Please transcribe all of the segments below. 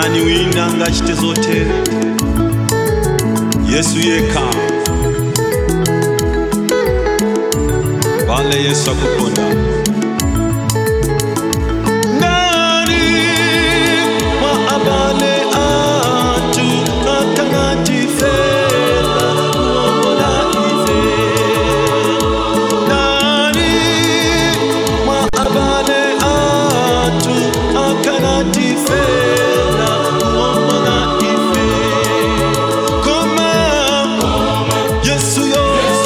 ndani wina ngachite zotere yesu yekha vale yesu akukonda ndani mwa abale atu akanatifela kuombola ife ndani mwa abale atu akanatifela kuombola ife koma yesu yo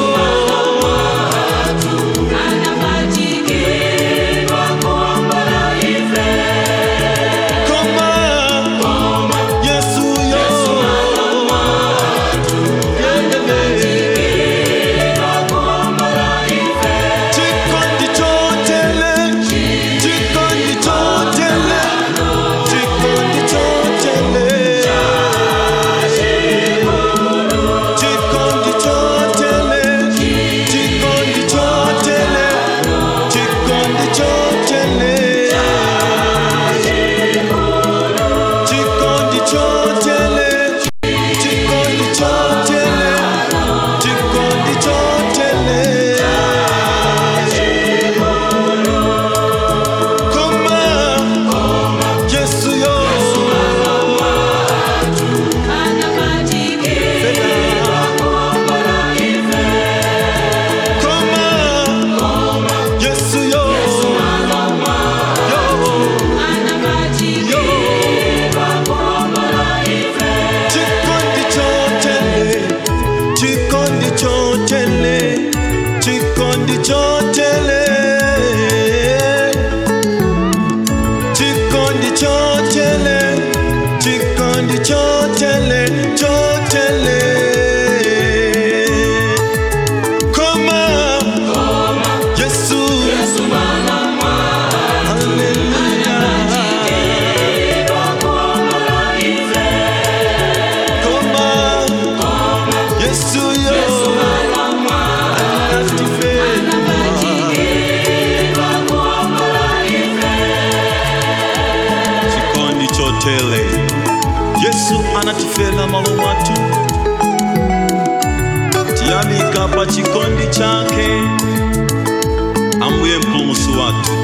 koma yesu yo chikondi chotele chikondi chotele chikondi chotele chikondi chotele chikondi chotele chikondi chotele chikondi chotele chikondi chotele chikondi chotele koma yesu yo koma yesu yo yo yo chikondi chotele chikondi chotele chikondi chotele chikondi chotele chikondi chotele chotele koma yesu Hallelujah. Koma Yesu yo chikondi chotele yesu anatifela malo matu tiyamika pa chikondi chake ambuye mpulumusi watu